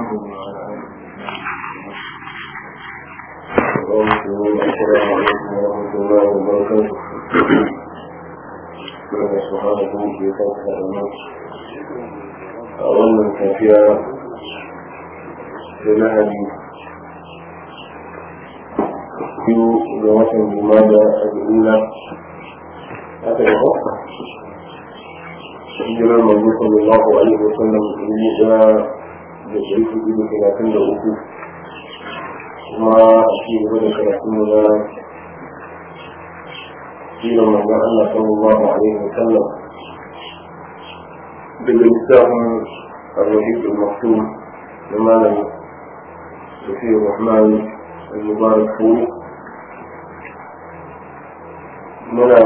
السلام عليكم ورحمة الله وبركاته الله سبحانه في فتح الناس أولا كافية لنهجي biyu ga watan jumada a duniya aka yi haka hijirar manzo sallallahu alaihi wa sallam dubu ɗaya da ɗari hudu da talatin da uku kuma a ci gaba da karatun mu na sirar manzo Allah sallallahu alaihi wa sallam daga littafin الرحيق المختوم لماذا سفي الرحمن المبارك فيه muna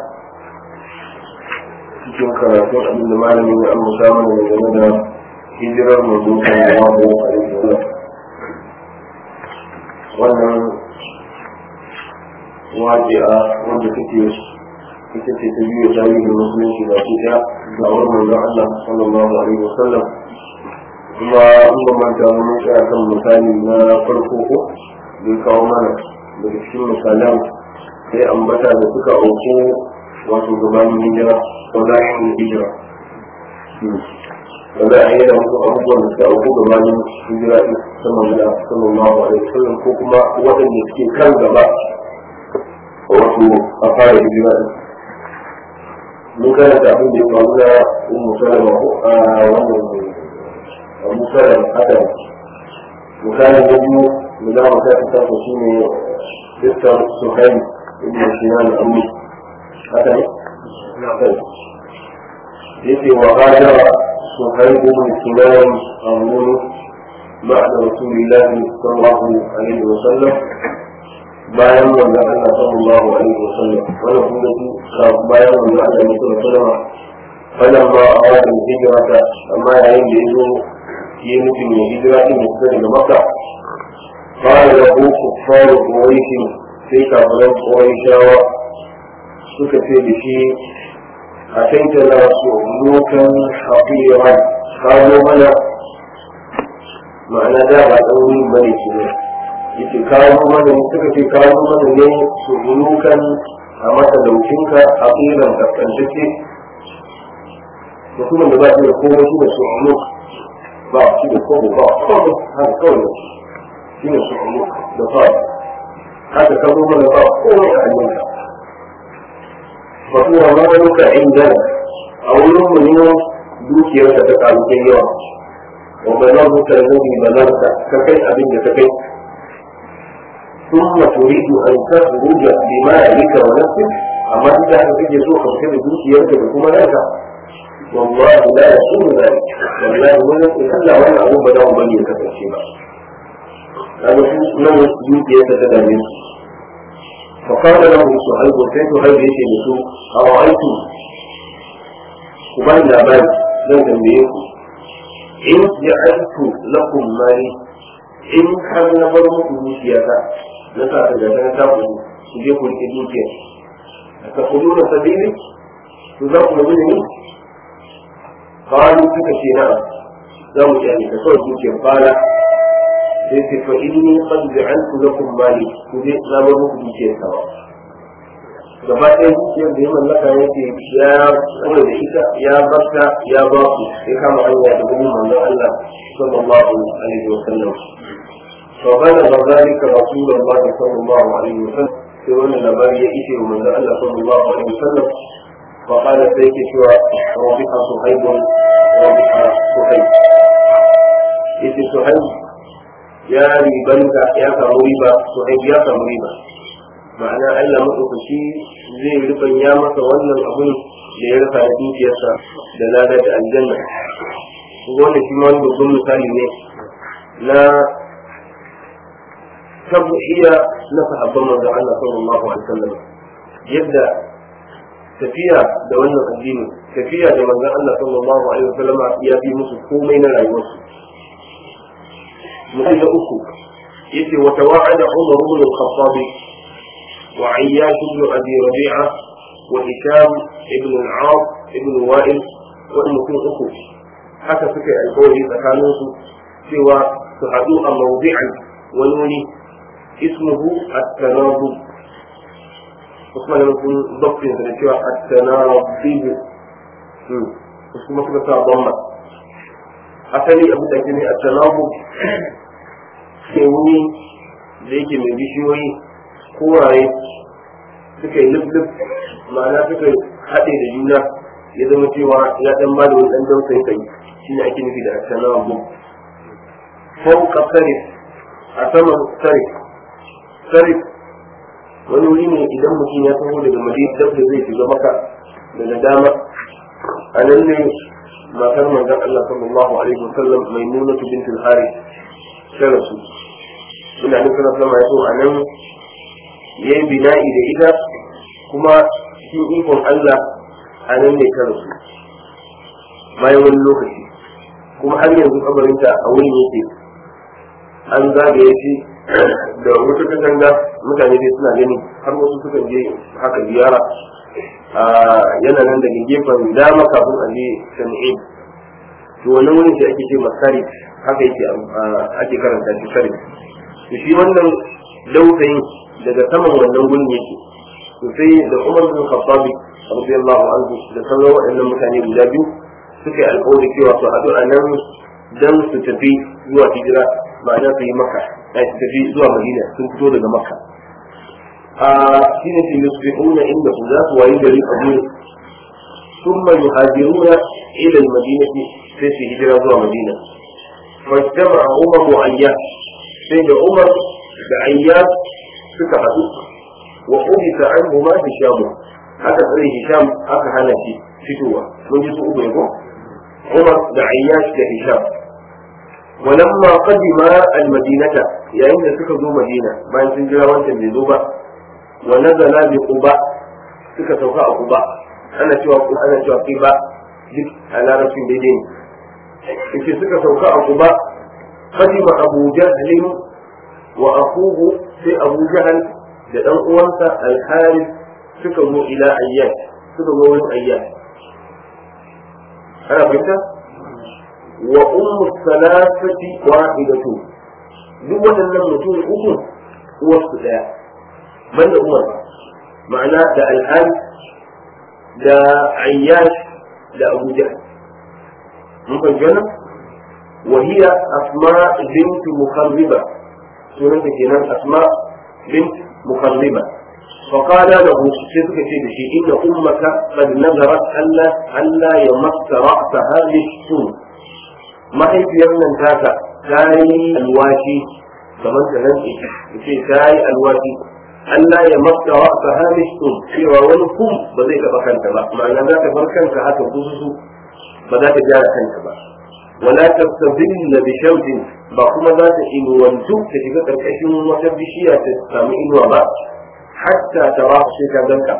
cikin karatun abin da malamin ya amsa mana da game da hijirar manzo sallallahu alaihi wasallam wannan waji'a wanda take ita ce ta biyu tarihin musulunci ba su ɗaya ga wani manzon Allah sallallahu alaihi wasallam kuma in ba manta mun tsaya kan misali na farko ko da kawo mana daga cikin misalan sai ambata da suka auku wato gabanin hijira ko bayan hijira da za a yi da wasu abubuwan da suka auku gabanin hijira ɗin saman da sallallahu alaihi wasallam ko kuma waɗanda suke kan gaba wato a fara hijira ɗin mun karanta abin da ya faru da ummu salama ko a wannan abu salama haka misali na biyu da za mu kai ta shi ne Dukkan Suhaili ابن سنان أمي هذا يتي وغادر صهيب بن سنان أمون بعد رسول الله صلى الله عليه وسلم bayan wanda Allah sallallahu alaihi wa sallam wani kuma su bayan wanda Allah ya sallallahu alaihi wa sallam falan ba a wajen hijirata amma yayin da ya zo yi nufin ya hijira din ya fita daga Makka قال له كفار قريش sai kafiran shawa suka ce da shi a kaita na su lokan haƙiran kawo mana ma'ana da ba ɗan wurin bane su ne yake kawo mana suka ce kawo mana ne su lokan a matalaucinka haƙiran kaskantacce mutumin da ba shi da komai shi da su ba shi da komai ba kawai haka kawai shi ne su da fara haka ka zo mana ba komai a hannunka fa kuma maluka indana a wurin mu ne dukiyarka ta karu kai yawa wa balaguka alladhi balagta ka kai abin da ka kai ثم تريد أن تخرج بمالك ونفسك أما إذا كنت يسوق بكل دوكيرك بكما لك والله لا يكون ذلك والله ولا إلا ولا أبو بدأ من يتكشف هذا من دوكيرك تدمر فقال له صهيب كيف هل يجي نسوء أرأيتم كمان لا بال لن تنبيكم إن جعلت لكم مالي إن كان نبرمك دوكياتا نسا تجدنا تاخذوا تجيكم الدوكيا تأخذون سبيلي تذاكم مني قالوا تكشي نعم زوج يعني تقول دوكيا قال sai ce fa inni qad ja'altu lakum mali ku je na ba muku dukiyar sawa gaba ɗaya dukiyar da ya mallaka yake ya tsare da ita ya barta ya ba ku ya kama hanya da gurin manzon Allah sallallahu alaihi wa sallam fa bana zalika rasulullah sallallahu alaihi wa sallam sai wannan labari ya ishe wa manzon Allah sallallahu alaihi wa sallam fa qala sai ke cewa rabiha suhaibun rabiha suhaib yace suhaib ya ribanta ya samu riba to ai ya samu riba ma'ana Allah maɗaukaki zai rufan ya masa wannan abun da ya rasa dukiyarsa da lada da aljanna wanda shi ma wani babban misali ne na tabbuhiya na sahabban manzon Allah sallallahu alaihi wasallam yadda tafiya da wannan addini tafiya da manzon Allah sallallahu alaihi wasallam ya fi musu komai na rayuwarsu mutum da uku yace wa tawa'ada Umar ibn al-Khattab wa Ayyash ibn Abi Rabi'a wa Hisham ibn al-Aas ibn Wa'il wa mutum uku haka suka yi alƙawari tsakanin su cewa su haɗu a mawdi'an wani wuri ismuhu at-tanabub Usman da sun doktin da cewa at-tanabub su kuma suka sa bomba asali abu da ke ne at-tanabub ke wuri da yake mai bishiyoyi koraye suka yi lub ma'ana suka haɗe da juna ya zama cewa ya ɗan ba da wani ɗan dausayi kai shi ne ake nufi da assalamu fauka sarif a saman sarif sarif wani wuri ne idan mutum ya taho daga madina dab da zai shiga maka daga dama a nan ne matar manzon Allah sallallahu alaihi wasallam mai nuna bintul harith ta rasu ina nufin sallama ya so a nan ya yi bina'i da ita kuma cikin ikon Allah a nan ne ta rasu bayan wani lokaci kuma har yanzu kabarinta a wurin yake an zagaye shi da wata katanga mutane dai suna gani har wasu suka je haka ziyara yana nan daga gefen dama kafin a je shan'in to wannan wurin shi ake ce masari haka yake ake karanta shi sari to shi wannan dausayin daga saman wannan gurin yake to sai da Umar bin Khattab radiyallahu anhu da sauran waɗannan mutane guda biyu suka yi alƙawari cewa su haɗu a nan dan su tafi zuwa hijira ma'ana su yi maka ai su tafi zuwa Madina sun fito daga Makka a shine su yusbihuna inda su za su wayi gari a gurin ثم يهاجرون إلى المدينة في هجرة زوى مدينة فاجتمع عمر وعياش سيد عمر بعياش سكهدو وحدث عنهما هشام هذا سري هشام aka hana shi fitowa mun ji su uku ne ko Umar da Ayyash da Hisham ولما قدم المدينة يا إن سكا زو مدينة ما ينسن جرا وانت بزو با ونزل بقباء سكا سوكا قباء أنا شوى أنا شوى قباء duk a larabcin daidai ne yake suka sauka a kuba قدم أبو جهل وأخوه في أبو جهل da ɗan uwansa alharis suka zo ila ayyan suka zo wani ayyan ana fahimta wa ummu salasati wahidatu duk waɗannan mutum uku uwarsu ɗaya banda umar ma'ana da alharis da ayyash da abu jahl mun fahimci wannan وهي أسماء بنت مخربة سورة كنان أسماء بنت مخربة فقال له سيدك شيء إن أمك قد نذرت ألا ألا يمس رأسها بالسوء ما هي في يمن تاتا كاي الواشي كمان كمان في كاي الواشي ألا يمس رأسها بالسوء في وولكم بذيك بكنت بقى معنى ذاك بركنت هاك خصوصو بذاك جاء كنت بقى ولا تستظل بشوك ba kuma za ta inuwantu ta shiga ƙarƙashin wata bishiya ta samu inuwa ba hatta ta ba su ka ganka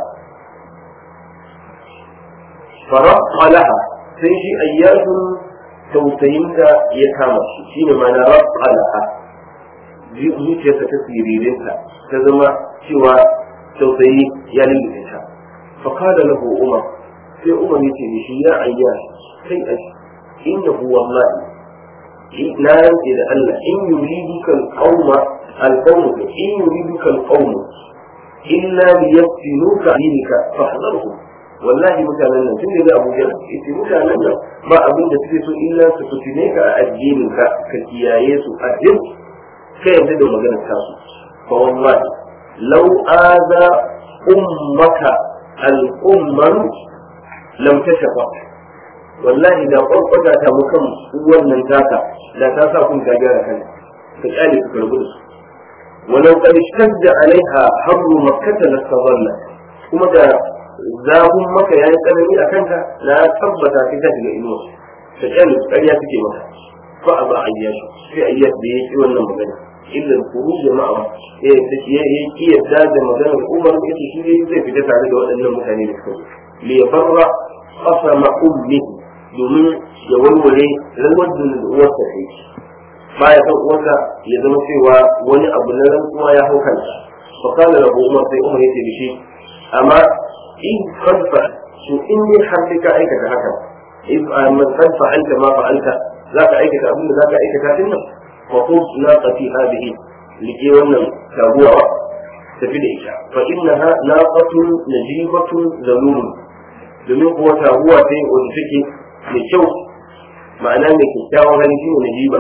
farqa laha sai shi ayyatun tausayinta ya kama shi shine mana rabqa laha zuciyarsa ta siririnta ta zama cewa tausayi ya lullube ta fa qala lahu umar sai umar yace mishi ya ayyash kai ashi إنه والله لا ينزل ألا إن يريدك القوم القوم إن يريدك القوم إلا ليفتنوك دينك فاحذرهم والله متعلنا تنزل أبو جهل إذا متعلنا ما أبين تفلس إلا ستفتنيك أدينك كتيايس أدين كيف تدعو مجانا كاسو فوالله لو آذى أمك الأمم لم تشفق wallahi da kwakwata ta mukan wannan taka da ta sa kun gagara kan ka kyale su karbu da su walau qad ishtadda alaiha harru makkah la tadalla kuma da zafin maka yayi tsanani a kanka na tabbata sai ta shiga inuwa ka kyale su ƙarya suke maka fa aba ayyash sai ayyash da yake wannan magana illa khuruj ma'a eh ya yi yadda da maganar Umar yace shi zai fita tare da waɗannan mutane da suka li yafarra qasama ummihi domin ya warware rawar da uwarsa ta yi baya san uwarsa ya zama cewa wani abu na rantsuwa ya hau kansa fa kana lahu umar sai umar yace dashi amma in qad fa to in ne har sai ka aikata haka in man qad fa'alta ma fa'alta za ka aikata abin da za ka aikata din nan fa khudh naqati hadhihi liƙe wannan taguwa tafi da ita fa innaha naqatun najibatun zalulun domin kuwa taguwa ce wanda take mai kyau ma'ana mai kyakkyawan hali shine najiba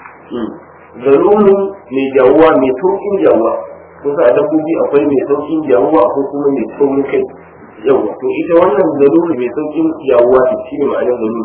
zalulun mai jawuwa mai sauƙin jawuwa kusa a dabbobi akwai mai sauƙin jawuwa akwai kuma mai sauƙin kai yawa to ita wannan zalulu mai sauƙin jawuwa ce shine ma'anar zalulu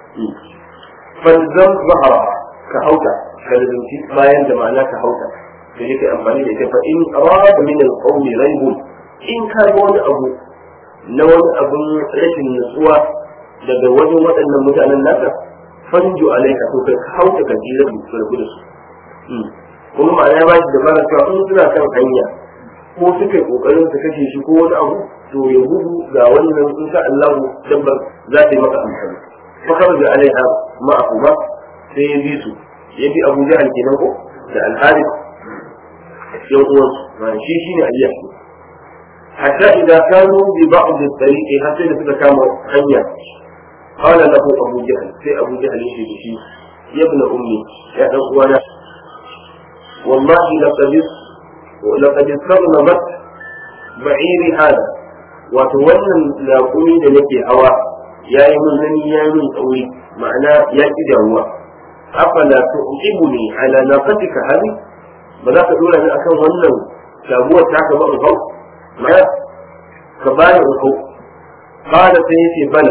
falzam zahara ka hauta ka lazimci bayan da ma'ana ka hauta da yake amfani da ita fa in arada min al-qawli raibun in ka ga wani abu na wani abun rashin nutsuwa daga wajen waɗannan mutanen naka fanju alaika to kai ka hauta ka jira su rabu da su kuma ma'ana ba shi dabara cewa in suna kan hanya ko suka yi kokarin su kashe shi ko wani abu to ya gudu ga wannan in sha Allah dabbar za ta yi maka amfani fa kharaja alaiha ma'ahuma sai ya bi su ya bi Abu Jahal kenan ko da Al-Harith yan uwansu ma shi shine aliya hatta idza kanu bi ba'd at-tariqi hatta da suka kama hanya qala lahu abu jahl sai abu jahl yace da shi ya ibn ummi ya dan uwana wallahi laqad laqad sarnamat ba'iri hada wato wannan laƙumi da nake hawa yayi mun nani yayi mun tsauri ma'ana ya ki damuwa afala tu'ibuni ala naqatika hadhihi ba za ka dora ni akan wannan shaguwar ta ka ba in hau ma ka ba ni in hau qala sai yace bala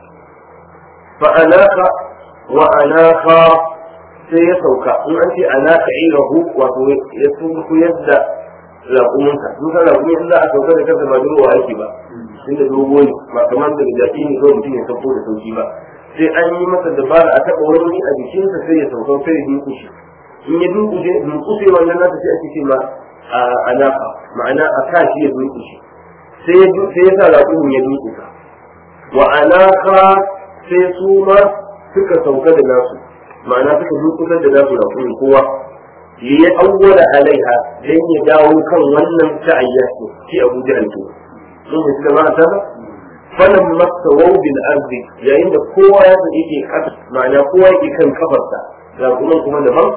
fa anaka wa anaka sai ya sauka in an ce anaka irahu wato ya tunku yadda raƙuminka sun san raƙumi in za a sauka da kansa ba durowa yake ba inda dogo ne ba kamar da jaki ne kawai mutum ya sauko da sauki ba sai an yi masa dabara a taɓa wani a jikinsa sai ya sauka sai ya dinku shi in ya dunkuje dunkuse wannan nasa sai ake ce ma a alaka ma'ana a sa shi ya dunkushe sai ya sai ya sa raƙumin ya dunkusa wa alaka sai su ma suka sauka da nasu ma'ana suka dunkusar da nasu raƙumin kowa ya awwala alaiha dan ya dawo kan wannan ta'ayya shi Abu Jahl to sun fi kama ta falan masawau bil ardi yayin da kowa ya san yake kasa ma'ana kowa yake kan kafarsa raƙumin kuma daban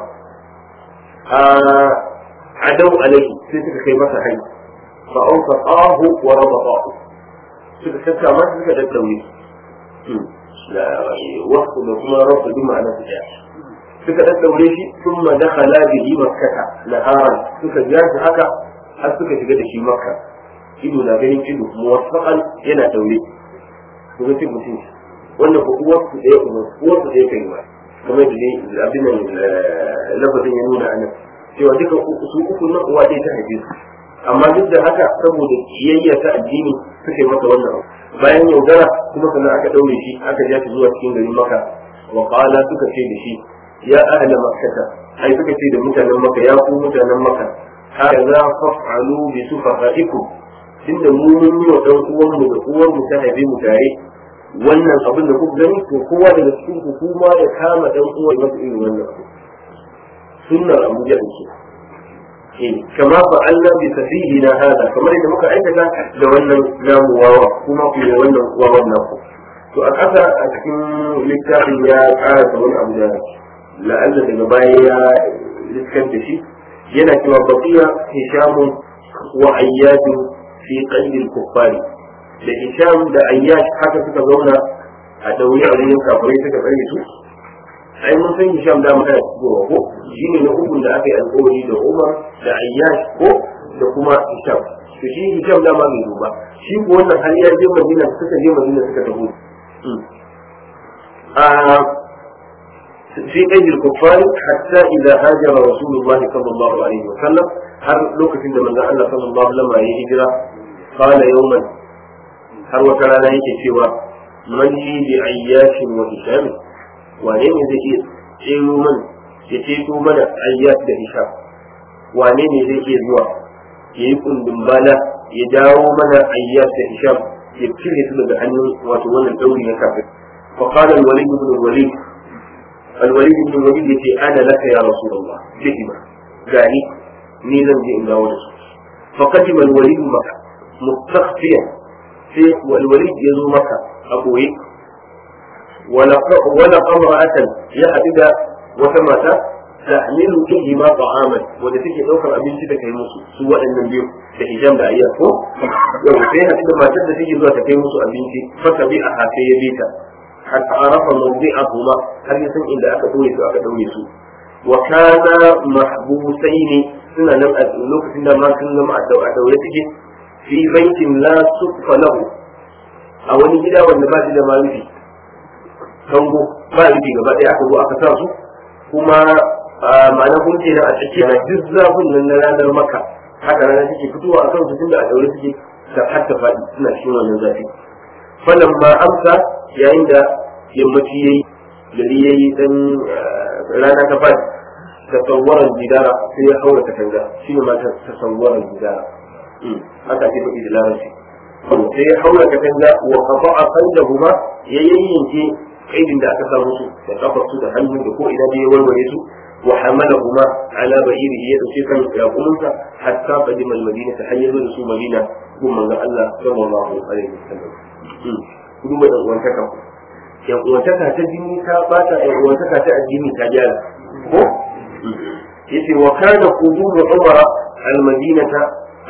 عدوا عليه سيتك كي مسا حي فأوثقاه وربطاه سيتك سيتك ما سيتك التوي لا وقت لكما رب بمعنى سيتك سيتك التوي ثم دخل به مكة نهارا سيتك جاز حكا har suka shiga da shi makka ido na ganin ido muwaffaqan yana daure ko ga mutum wannan ko uwar su ɗaya uwar su ɗaya kai ma kamar da dai abin nan lafazin ya nuna anan cewa duka su uku nan uwa ɗaya ta haife su amma duk da haka saboda kiyayya ta addini suka yi masa wannan bayan yaudara kuma sannan aka ɗaure shi aka ja shi zuwa cikin garin maka wa qala suka ce da shi ya ahla makkata ai suka ce da mutanen maka ya ku mutanen maka hada fa'alu bi sufahaikum tunda mu mun yi wa dan uwan mu da uwar mu ta haife mu tare wannan abin da kuka gani to kowa daga cikin ku kuma ya kama dan uwan masa irin wannan abu sunnar Abu Jahl ce kama fa'alna bi safihina hada kamar yadda muka aikata da wannan namu wawa kuma ku yi wannan wawan naku to a ƙasa a cikin littafin ya ƙara da wani abu da la'alla daga baya ya liskar da shi yana cewa baqiya hishamun wa ayyadun fi qalbil kuffari da hisham da ayyash haka suka zauna a daure a wurin kafirai suka tsare su ai mun san hisham da mu kana cewa ko shine na uku da aka yi alƙawari da Umar da ayyash ko da kuma hisham to shi hisham da ma bai duba shi ko wannan har ya je Madina suka je Madina suka tafi في أيدي الكفار حتى إذا هاجر رسول الله صلى الله عليه وسلم هل لوكة عندما الله صلى الله عليه وسلم هجرة قال يوما هل وكان لا سوى من لي بعياش وهشام wane ne zai iya tsero man ya ceto mana ayyat da hisham wane ne zai iya zuwa ya yi kundin bala ya dawo mana ayyat da hisham ya cire su daga hannun wato wannan dauri na kafin fa qala al-walid ibn al-walid al-walid ibn al-walid yace ana laka ya rasulullah bihima gani ni zan je in dawo da su fa qadima al-walid maka mustakhfiyan sai wal-walid yazo maka a boye wala wala qamra'atan ya hadida wata mata tahmilu ilayhi ma ta'aman wanda take daukar abinci da kai musu su waɗannan biyu da hijab da ayya ko yau sai hadida matar da take zuwa ta kai musu abinci fa bi a hafe ya bita hatta arafa mawdi'ahuma har ya san inda aka dore su aka daure su wa kana mahbusaini suna nan a lokacin da ma sun zama a daure suke fi baitin la sufa lahu a wani gida wanda ba shi da marufi kango ba rufi gaba ɗaya aka zo aka sa su kuma ma'ana kun ce a tsakiya na duk zafin nan na ranar maka haka rana take fitowa a kan su tunda a daure suke ta har ta faɗi suna cikin wannan zafi falan ma amsa yayin da yammaci yayi gari yayi dan rana ta faɗi tasawwaran jidara sai ya haura katanga shi ne mata tasawwaran jidara haka ake faɗi da larabci sai ya haura katanga wa qata'a qalbahuma ya yayyanke kaidin da aka samu su da kafar su da hannu da ko ina da ya warware su wa hamalahuma ala ba'irihi ya dauke kan yaqumunsa hatta qadima al-madina ta hanyar da su madina kun manzo Allah sallallahu alaihi wasallam kudu mai dan uwantaka yan uwantaka ta jini ta bata yan uwantaka ta addini ta gyara ko yace wa kana qudum umar al-madinata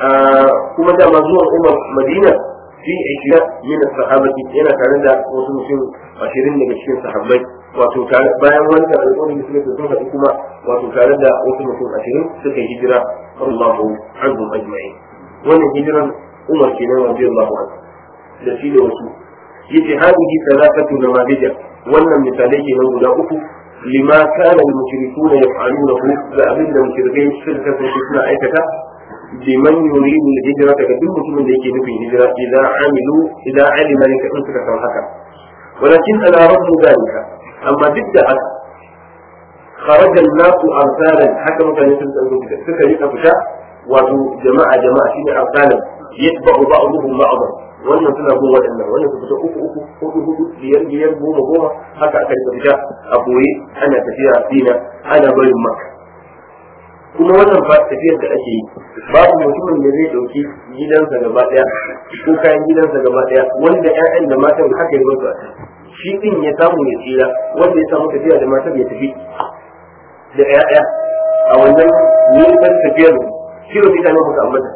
kuma da zuwan umar madina fi ishira min sahabati yana tare da wasu mutum ashirin daga cikin sahabbai wato bayan wanda alƙawarin da suka sun haɗu kuma wato tare da wasu mutum ashirin suka hijira Allahu anhum ajma'in wannan hijiran Umar kenan radiyallahu anhu da shi da wasu yace hadihi salatatu namadija wannan misalai kenan guda uku lima kana al-mushrikuna yaf'alunahu da abinda mushrikai suka kasance suna aikata liman yuridu al-hijra daga duk mutumin da yake nufin hijira idan amilu idan alima ne kadin suka san haka walakin ala rabbu dalika amma duk da haka خرج الناس أرسالا حكم كان يسلم تنزل سكر يقفشا wato jama'a jama'a shine arsalan yatba'u ba'dhum ba'dha wannan suna bin waɗannan wannan su fita uku uku hudu hudu biyar biyar goma goma haka aka rika fita a boye ana tafiya dina ana barin maka kuma wannan fa tafiyar da ake yi babu mutumin da zai dauki gidansa gaba daya ko kayan gidansa gaba daya wanda ƴaƴan da matan haka ya basu shi din ya samu ya tsira wanda ya samu tafiya da matan ya tafi da ƴaƴa a wannan nisan tafiyar kilomita ne muka ambata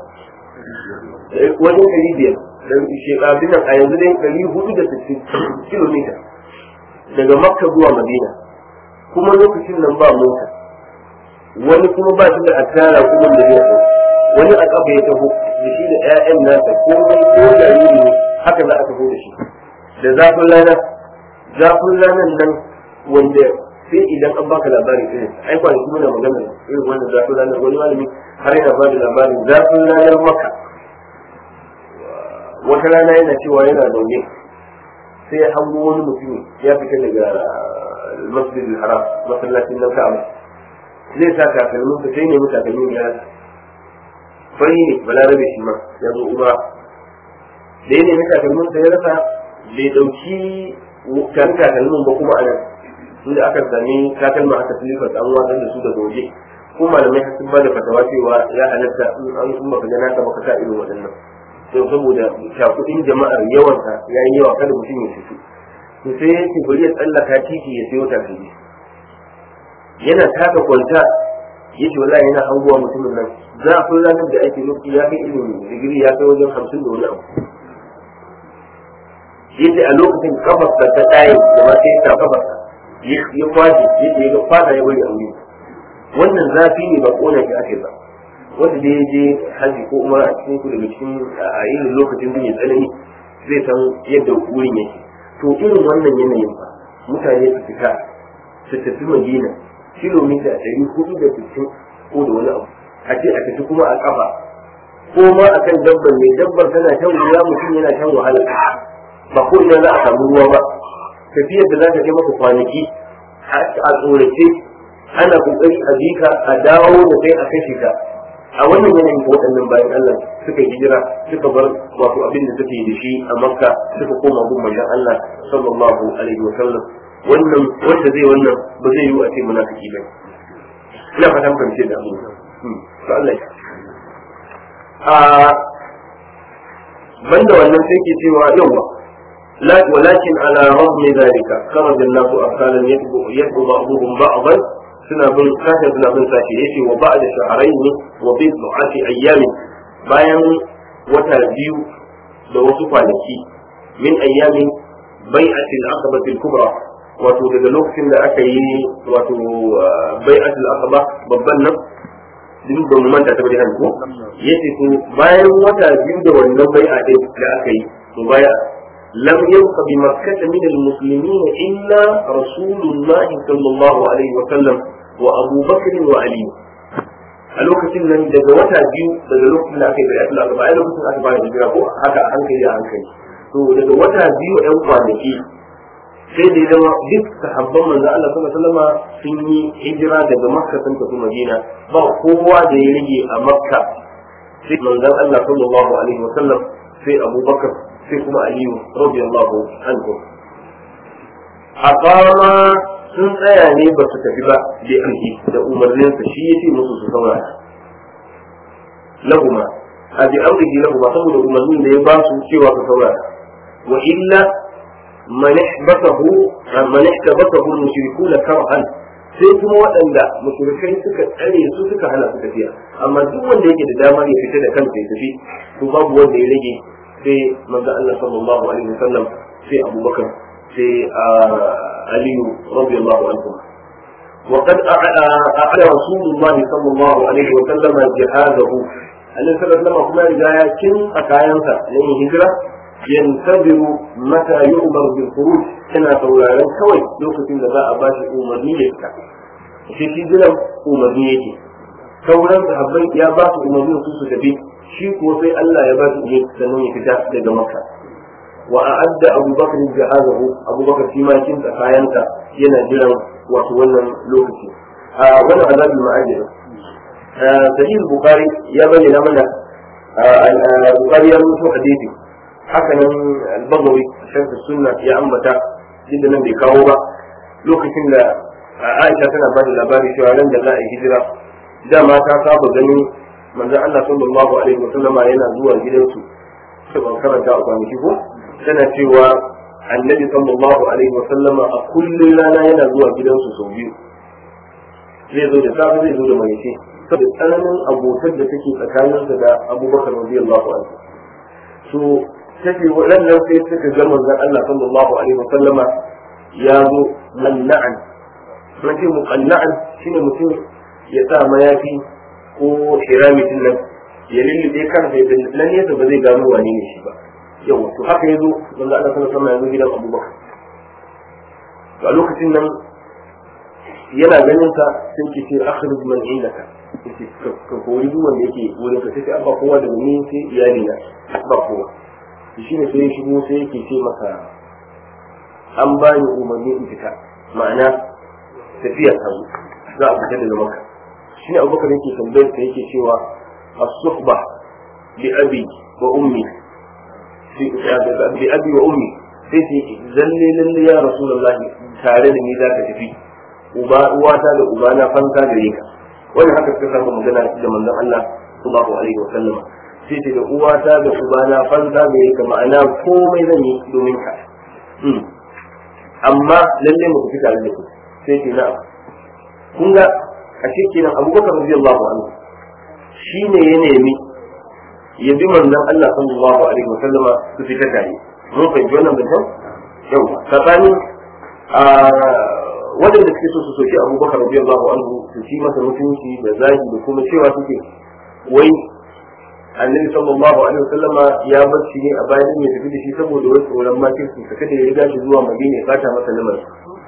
wajen ɗari biyar da shekarun nan a yanzu dai ɗari hudu da sittin kilomita daga makka zuwa madina kuma lokacin nan ba mota wani kuma ba shi da asara kuma da zai hau wani a kafa ya taho da shi da ƴaƴan nasa komai ko jariri ne haka za a taho da shi da zafin rana zafin ranar nan wanda sai idan an baka labarin irin ai kwanaki muna magana irin wannan zafin ranar wani malami har yana ba da labarin zafin ranar maka wata rana yana cewa yana zaune sai ya hango wani mutum ya fita daga masjid haram masallacin nan ka'aba zai sa takalmin sa sai ne mu takalmin ya fari ne balarabe shi ma ya zo uba da ya nemi takalmin sa ya rasa bai dauki kan takalmin ba kuma anan inda aka sami takalma aka tilifar an watsar da su daga waje ko malamai sun ba da fatawa cewa ya halatta in an sun baka gana ka baka sa irin waɗannan to saboda shakudin jama'ar yawansa ya yi yawa kada mutum ya fito to sai ya ce bari ya tsallaka titi ya sayo takalmi yana taka kwanta ya ce wallahi yana hanguwa mutumin nan zafin ranar da ake nufi ya kai irin digiri ya kai wajen hamsin da wani abu ya ce a lokacin kafarsa ta ɗaye da ma sai ta kafarsa ya kwaje ya ce ya ga fata ya bari a wuri wannan zafi ne ba kona shi ake ba wanda da ya je haji ko umar a cikin ku daga cikin a irin lokacin da ya tsanani zai san yadda wurin yake to irin wannan yanayin ba mutane su fita su tafi madina kilomita ɗari hudu da sittin ko da wani abu a ce a tafi kuma a kafa ko ma a kan dabbar mai dabbar tana shan wuya mutum yana shan wahala ba ko ina za a samu ruwa ba tafiyar da za ta kai maka kwanaki a tsorace ana kokari a bika a dawo da kai a kashe ka a wannan yanayin ko waɗannan bayan Allah suka hijira suka bar wato abin da suke da shi a Makka suka koma gun manzon Allah sallallahu alaihi wa sallam wannan wanda zai wannan ba zai yi a ce munafiki ba ina fatan fahimce da abu to Allah a banda wannan sai ke cewa yawa لا ولكن على رغم ذلك خرج الناس أبطالا يتبع بعضهم بعضا suna bin sashen suna bin sashe yace wa ba da shaharain wa bi du'ati ayyamin bayan wata biyu da wasu kwanaki min ayyamin bai'atil aqabati kubra wato daga lokacin da aka yi wato bai'atil aqaba babban nan din ba mu manta ta bari hanko yace to bayan wata biyu da wannan bai'a din da aka yi to baya لم يبق بمكة من المسلمين إلا رسول الله صلى الله عليه وسلم وأبو بكر وعلي a lokacin nan daga wata biyu daga lokacin da aka yi bayatul aqaba ai lokacin aka fara hijira ko haka a hankali a hankali to daga wata biyu ɗan kwanaki sai da zama duk sahabban manzo Allah sallallahu alaihi wasallam sun yi hijira daga Makka sun tafi Madina ba kowa da ya rage a Makka sai manzo Allah sallallahu alaihi wasallam sai Abu Bakar sai kuma Aliyu radiyallahu anhu aqama sun tsaya ne ba su tafi ba da amhi da umarninsa shi yace musu su saurara lahuma a bi amrihi lahuma saboda umarnin da ya ba su cewa su saurara wa illa man ihbathahu man ihtabathahu mushrikun karhan sai kuma waɗanda mushrikai suka tsare su suka hana su tafiya amma duk wanda yake da damar ya fita da kansa ya tafi to babu wanda ya rage sai manzo Allah sallallahu alaihi wasallam sai Abubakar sai علي رضي الله عنه وقد أعلى رسول الله صلى الله عليه وسلم جهاده أن صلى الله عليه وسلم رجايا كن أكاينسا لأن هجرة ينتظر متى يؤمر بالخروج كنا سولالا كوي لوكة لذا أباش أمرنية shi shi jiran umarni yake sauran sahabbai ya ba su umarni su su tafi shi ko sai Allah ya ba su umarni sannan ya fita daga Makka وأعد أبو بكر جهازه أبو بكر فيما كنت كاينتا ينا جيران وتولى لوكتي آه وانا عذاب المعاجر آه سيد البخاري يبني لمنا آه البخاري يروي حديثي حسنا البغوي شمس السنة يا أمتا جدا من بكاوبا لوكتين لا عائشة تنا بني لباري شو علم جلاء هجرة da mata saba ganin manzon Allah sallallahu alaihi wasallama yana zuwa gidansu sai ban karanta a kwanaki ko tana cewa annabi sallallahu alaihi wasallama a kullum rana yana zuwa gidansu sau biyu zai zo da safe zai zo da marice saboda tsananin abotar da take tsakaninsa da abubakar radiyallahu anhu so take waɗannan sai suka ga manzon Allah sallallahu alaihi wasallama ya zo manna'an mun ce muqanna'an shine mutum ya sa mayafi ko hiramitin nan ya lullube kansa ya nan yasa ba zai gano wane ne shi ba yawa to haka yazo manzo Allah sallallahu alaihi wasallam yazo gidan Abubakar to a lokacin nan yana ganin sa sai ke ce akhrij man indaka yace ka kori duk wanda yake wurin ka sai ba kowa daga ni sai iyali na ba kowa shi ne sai ya shigo sai yake ce maka an ba ni umarni in fita ma'ana tafiya ta zo za a fita daga maka shi ne abubakar yake tambayar ta yake cewa as-suhba bi abi wa ummi bi abi wa ummi sai ce zalle lalle ya rasulullah tare da ni za ka tafi uba uwata da uba na fanta gare ka wannan haka suka samu magana da manzon Allah sallallahu alaihi wa sallam sai ce da uwata da uba na fanta gare ka ma'ana komai zan yi domin ka amma lalle mu tafi tare da ku sai ce na'am kun ga a kenan abubakar radiyallahu anhu shine ya nemi ya bi manzon Allah sallallahu alaihi wa sallama su fita tare mun fahimci wannan mutum yau tsakanin waɗanda suke so su soki abubakar radiyallahu anhu su ci masa mutunci da zagi da kuma cewa suke wai annabi sallallahu alaihi wa sallama ya bar shi ne a bayan ya tafi da shi saboda wai tsoron makirci ka kada ya riga shi zuwa madina ya bata masa lamarin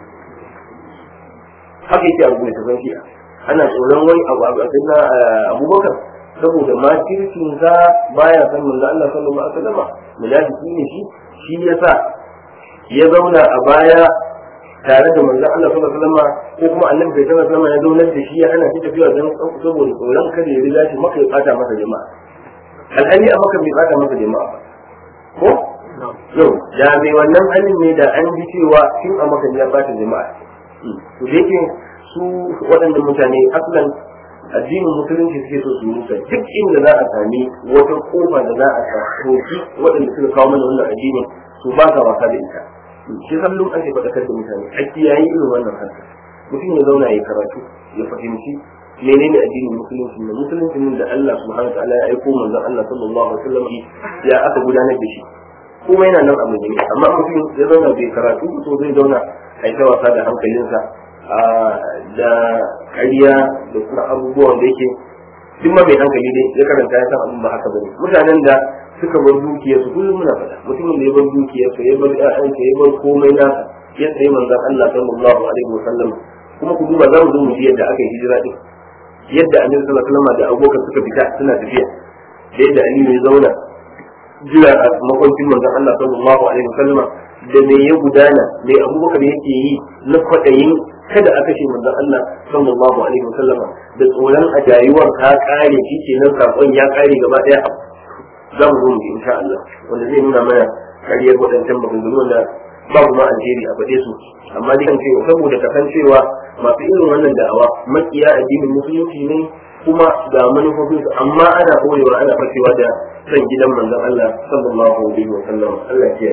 haka yake abu mai tafan shi'a ana tsoron wani abu a na abubakar saboda makircin sa baya san manzo Allah sallallahu alaihi wasallam munafiki ne shi shi yasa ya zauna a baya tare da manzo Allah sallallahu alaihi wasallam ko kuma annabi bai sallallahu alaihi wasallam ya zauna da shi ya hana shi tafiya dan saboda tsoron kada ya riga shi maka ya fata masa jama'a alhali a maka bai fata masa jama'a ko yau da mai wannan halin ne da an ji cewa shin a maka ya fata jama'a to da yake su waɗannan mutane aslan addinin musulunci suke so su musa duk inda za a sami wata kofa da za a soki waɗanda suka kawo mana wannan addinin su ba ka wasa da ita shi kullum ake faɗakar da mutane a kiyaye irin wannan harka mutum ya zauna ya karatu ya fahimci menene addinin musulunci ne musulunci ne da Allah subhanahu wa ta'ala ya aiko manzon Allah sallallahu alaihi wasallam ya aka gudanar da shi kuma yana nan a madina amma mutum ya zauna bai karatu to zai zauna a ta wasa da hankalinsa da ƙarya da kuma abubuwan da yake duk ma mai hankali dai ya karanta ya san abin ba haka bane mutanen da suka bar dukiyar su kullum muna faɗa mutumin da ya bar dukiyar sa ya bar ƴaƴansa ya bar komai nasa ya tsaye manzon Allah sallallahu alaihi wasallam kuma ku duba za mu zo mu ji yadda aka yi hijira din yadda annabi sallallahu alaihi wasallam da abokan suka fita suna tafiya da yadda Aliyu ya zauna jira a makwancin manzon Allah sallallahu alaihi wasallam da me ya gudana me abubakar yake yi na kwaɗayin kada a kashe manzon Allah sallallahu alaihi wasallam da tsoron a jayuwar ka kare shi kenan sakon ya kare gaba daya za mu zo mu insha Allah wanda zai nuna mana kariyar waɗancan maganganu wanda babu ma alheri a faɗe su amma dai kan cewa saboda kasancewa masu irin wannan da'awa makiya addinin musulunci ne kuma ga manufofin su amma ana koyewa ana fakewa da san gidan manzon Allah sallallahu alaihi wasallam Allah ya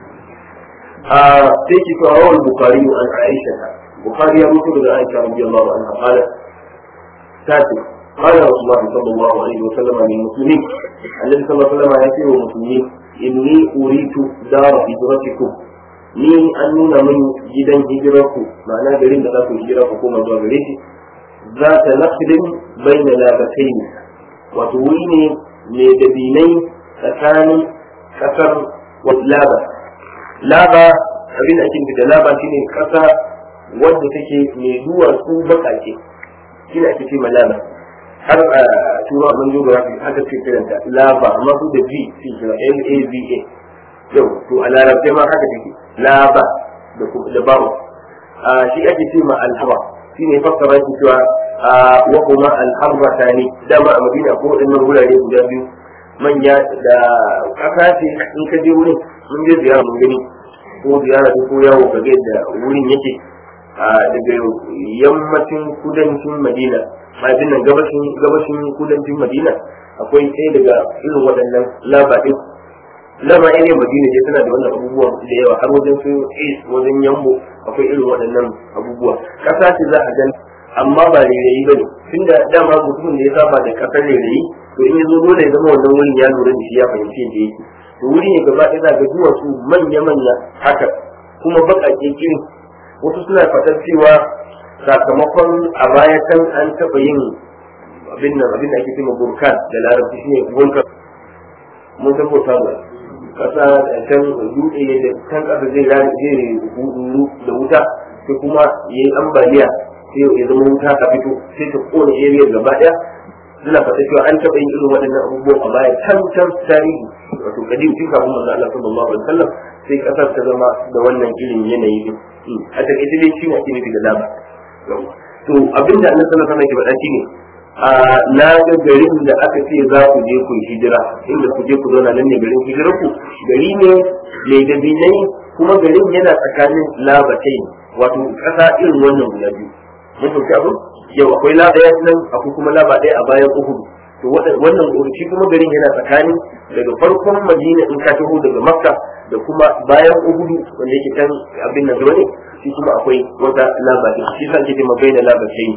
a sai ki kawo rawal bukhari an aisha bukhari ya mutu daga aisha radiyallahu anha qalat tati قال رسول الله صلى الله عليه وسلم للمسلمين الذي صلى الله عليه وسلم يقول للمسلمين إني أريد دار هجرتكم ni an nuna min gidan hijirarku ma'ana garin da za ku hijira ku koma zuwa gare shi za ta nafilin bai na labatai ne wato wuri ne mai dabinai tsakanin kasar laba laba abin da ake da laba shine kasa wadda take mai duwatsu bakake shine ake ce laba har a tura mun geography aka ce kiranta laba amma su da v su kira l a v a yau to a larabce ma haka take laba da da bawo shi ake ce ma alhaba shine fassara shi cewa wa kuma alharratani dama a madina ko wadannan wurare guda biyu manya da kasa ce in ka je wurin mun je ziyara mun gani ko ziyara ko yawo ka ga da wurin yake daga yammacin kudancin madina mafin nan gabashin gabashin kudancin madina akwai ɗaya daga irin waɗannan labaɗin lama ne madina je tana da wannan abubuwan da yawa har wajen su wajen yambo akwai irin waɗannan abubuwa ƙasa ce za a gan amma ba rairayi ba ne tunda dama mutumin da ya saba da ƙasar rairayi to in ya zo dole ya zama wannan wurin ya lura da shi ya fahimci yadda yake to wuri ne gaba ɗaya za ga duwatsu manya-manya haka kuma baƙaƙe irin wasu suna faɗar cewa sakamakon a baya can an taɓa yin abin nan abin da ake cewa burkan da larabci shine vulkan mun san bauta ba kasa can dutse da can kasa zai zai hudu da wuta sai kuma yayi ambaliya sai ya zama wuta ta fito sai ta kone area gaba daya suna fata cewa an taɓa yin irin waɗannan abubuwan a baya can can tarihi wato kadim tun kafin manzo Allah sallallahu alaihi wasallam sai kasar ta zama da wannan irin yanayi din a takaice dai shi ne ake nufi da dama to abinda Allah sallallahu alaihi wasallam ke faɗa shine na ga garin da aka ce za ku je ku hijira inda ku je ku zauna nan ne garin hijirar ku gari ne mai dabinai kuma garin yana tsakanin labatai wato ƙasa irin wannan guda biyu mun fahimci abin yau akwai laba ɗaya nan akwai kuma laba ɗaya a bayan uhudu to wannan shi kuma garin yana tsakanin daga farkon madina in ka taho daga makka da kuma bayan uhudu wanda yake kan abin nan gaba ne shi kuma akwai wata laba ɗin shi sa ake ce mabaina labatai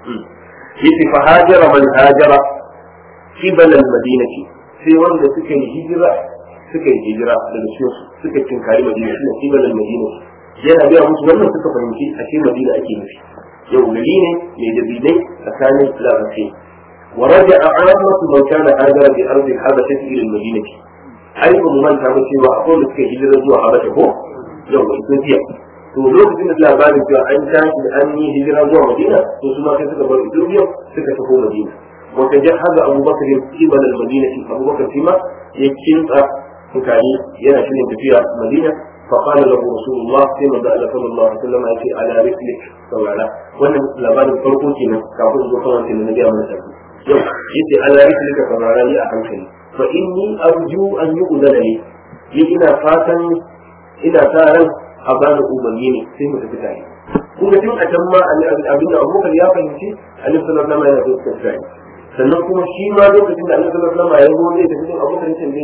yace fa hajara man hajara qibal al madinati sai wanda suka yi hijira suka yi hijira daga cikin suka tinkari madina shine qibal al madinati yana ga musu wannan suka fahimci a cikin madina ake nufi yau gari ne mai dabinai tsakanin labarai ورجع عامة من كان هاجر بأرض الحبشة إلى المدينة أي من كان cewa akwai da suka hijira zuwa Habasha ko yau Ethiopia to lokacin da labarin cewa an tashi da an yi hijira zuwa madina to su ma sai suka bar ethiopia suka tafi madina wata jahaza abubakar ya kiba da madina shi abubakar shi ma ya kinsa mutane yana shirin tafiya madina فقال له رسول الله كما قال صلى الله عليه وسلم يأتي على رسلك سوالا وانا لبعد الفرقو كنا كافر زخوان كنا نبي أمنا سبي يو يأتي على رسلك سوالا لي أحمشني فإني أرجو أن يؤذن لي لإنا فاتا إنا تارا a bani umarni ne sai mu tafi tare kuma tun a can ma abin da abubakar ya fahimci annabi sallallahu alaihi wasallam yana so tafi sannan kuma shi ma lokacin da annabi sallallahu alaihi wasallam ya zo zai tafi din abubakar ya tambaye shi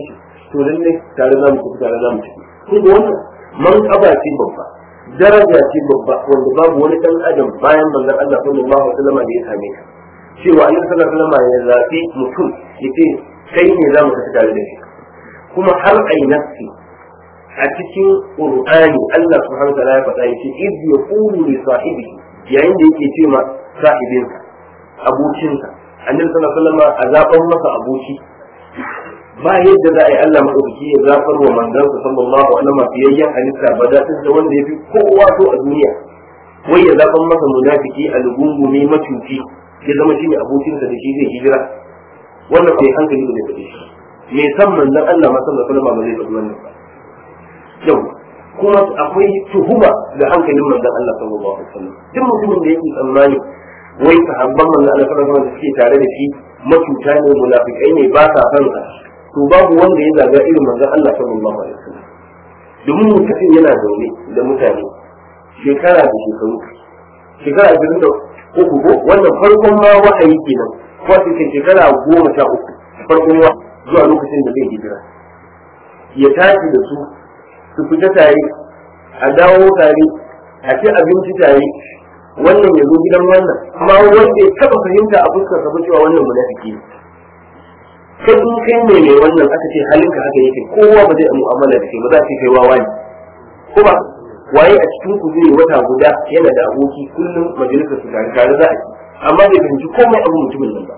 to lallai tare za mu tafi tare za mu tafi kun ga wannan manƙaba ce babba daraja ce babba wanda babu wani dan adam bayan manzon Allah sallallahu alaihi wasallam da ya same ka cewa annabi sallallahu alaihi wasallam ya zabi mutum yace kai ne za mu tafi tare da shi kuma har ai nafsi a cikin qur'ani Allah subhanahu wa ta'ala ya faɗa yace iz yaqulu li sahibihi yayin da yake ce ma sahibinsa abokinsa annabi sallallahu alaihi wasallam a zaban masa aboki ba yadda za a yi Allah madaukaki ya zafar wa manzansa sallallahu alaihi wasallam fiyayyen halitta ba da da wanda ya fi kowa so a duniya wai ya zafan masa munafiki a lugungu ne macuci ya zama shine abokinsa da shi zai hijira wannan bai hankali da zai shi me san manzon Allah ma sallallahu alaihi wasallam ba zai faɗi wannan ba yau kuma akwai tuhuma da hankalin manzon Allah sallallahu alaihi wasallam duk mutumin da yake tsammani wai sahabban manzon Allah sallallahu alaihi wasallam da suke tare da shi macuta ne munafikai ne ba sa san sa to babu wanda ya zaga irin manzon Allah sallallahu alaihi wasallam domin mutum yana zaune da mutane shekara da shekaru shekara ashirin da uku ko wannan farkon ma wahayi kenan ko cikin shekara goma sha uku farkon wa zuwa lokacin da zai hijira ya tashi da su su fita tare a dawo tare a ci abinci tare wannan ya zo gidan wannan amma wanda ya taba fahimta a fuskar sa cewa wannan munafiki ne kai in kai ne mai wannan aka ce halinka haka yake kowa ba zai mu'amala da kai ba za ka kai wawa ne ko ba waye a cikin ku zai wata guda yana da aboki kullum majalisar su tare tare za a ci amma bai fahimci komai abu mutumin nan ba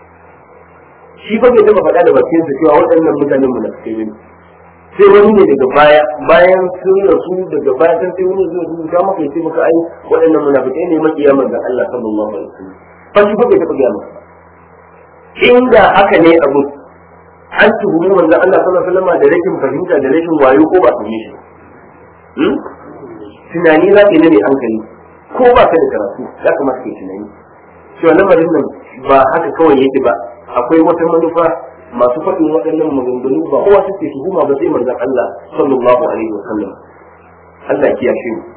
shi fa bai taba faɗa da bakin sa cewa waɗannan mutanen mu na kai ne sai wani ne daga baya bayan sun rasu daga baya sun sai wani zai rubuta maka ya ce maka ai waɗannan munafikai ne makiya manzon Allah sallallahu alaihi wasallam fa shi fa bai taba gaya maka inda haka ne abu an tuhumi manzon Allah sallallahu alaihi wasallam da rashin fahimta da rashin wayo ko ba su yi shi tunani za ka yi ne hankali ko ba ka da karatu za ka masu tunani cewa lamarin nan ba haka kawai yake ba akwai wata manufa masu faɗin waɗannan maganganu ba kowa suke tuhuma ba sai manzon Allah sallallahu alaihi wa sallam Allah ya kiyashe mu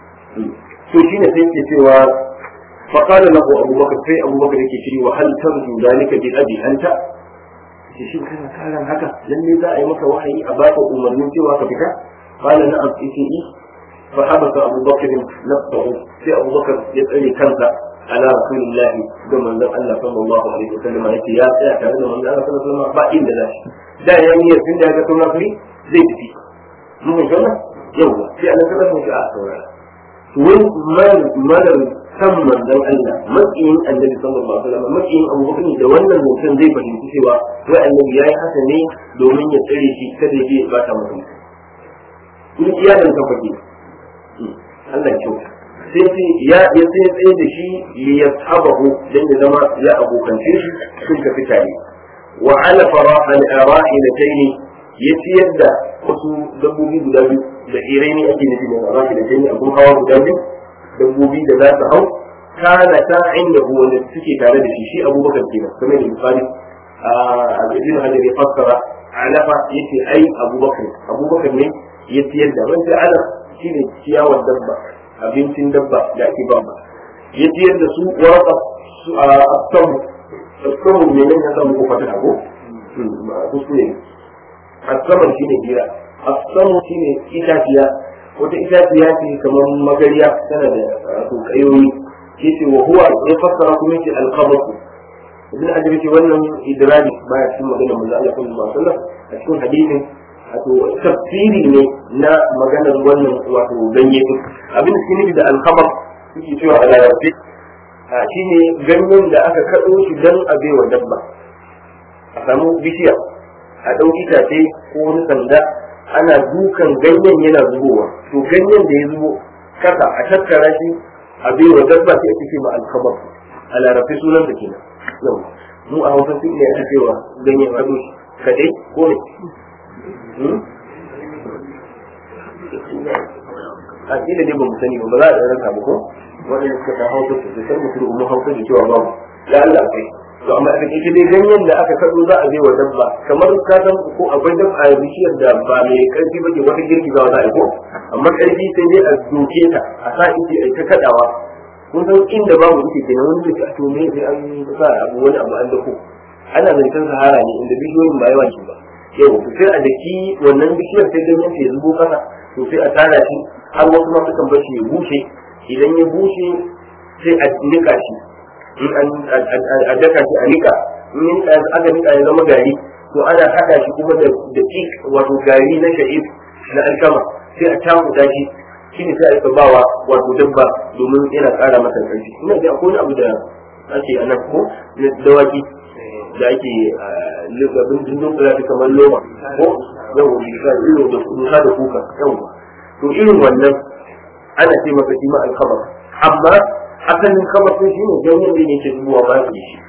to shine sai ke cewa fa qala lahu Abu Bakar sai Abu Bakar yake cewa wa hal tarju zalika bi abi anta shin kana karan haka lalle za a yi maka wahayi a baka umarnin cewa ka fita qala na'am sai فحبس أبو بكر نفسه في أبو بكر يسأل كنزة على رسول الله كما أن الله صلى الله عليه وسلم يأتي يا سيأتي من الله صلى الله عليه وسلم بعين ذلك دا يعني يسين دا كتونا في زي تفي مو جنة يوم في أنا كذا مش أعطونا وين مال مال ثم dan Allah makiyin annabi sallallahu alaihi wasallam makiyin Abu Bakar da wannan mutum zai fahimci cewa wai annabi yayi haka ne domin ya tsare shi kada ya je ya bata mutum in iyalin ka fake Allah ya kyauta sai sai ya ya sai tsaye da shi li yashabahu dan ya zama ya abokance shi sun tafi tare wa ala faraha al arahilatayn ya ciyar da wasu dabbobi guda biyu da irai ne ake nufi da arahilatayn abun hawa guda biyu dabbobi da za su hau kana ta inda wanda suke tare da shi shi abubakar kenan kamar da misali a ibn hajar ya fassara alafa yace ai abubakar abubakar ne ya ciyar da wanda ala shine ciyawar dabba abincin dabba da ake ba ba ya ciyar da su waraka su a asamu asamu ne nan ya samu kofa ta ko kuskure asamu shine gira asamu shine itaciya wata itaciya ce kamar magariya tana da wato kayoyi yace wa huwa ya fassara kuma yace alqabatu ibn hajar yace wannan idradi baya cikin maganar manzo Allah sallallahu alaihi wasallam a cikin hadisin wato tafsiri ne na maganar wannan wato ganye din abin da suke da alkhabar suke cewa a larabci shine ganyen da aka kaɗo shi don a baiwa dabba a samu bishiya a ɗau itace ko wani sanda ana dukan ganyen yana zubowa to ganyen da ya zubo kasa a tattara shi a baiwa dabba sai ake ce ma alkhabar a larabci sunan da kenan yau mu a hausa sun iya ake cewa ganyen ado kadai ko ne a kila ne ba mu sani ba ba za a rasa ba ko wanda suka ta hausa su sai mutum mu hausa da cewa babu ya Allah kai to amma a cikin dai ganyen da aka kado za a je wa dabba kamar ka san ko akwai dabba a bishiyar da ba mai karfi ba ke wata girgiza za a yi ko amma karfi sai dai a doke ta a sa ita a ta kadawa kun san inda babu ita kenan wani da to me sai an sa abu wani abu an dako ana zancen sahara ne inda bishiyoyin ba yawa ke ba yau to sai a daki wannan bishiyar sai ganyen ta ya zubo kasa to sai a tara shi har wasu ma sukan bar shi ya bushe idan ya bushe sai a nika shi in an a daka shi a nika in ya nika aka nika ya zama gari to ana haɗa shi kuma da da ik wato gari na sha'ib na alkama sai a takuta shi shine sai a rika bawa wato dabba domin yana ƙara masa ƙarfi ina da akwai wani abu da ake a nan ko na dawaki da ake abin dindin kula da kamar loma ko yau da ilo da kuka da kuka yau to irin wannan ana ce masa shi ma alkabar amma asalin kamar sun shi ne ganyen da yake zuwa ba su shi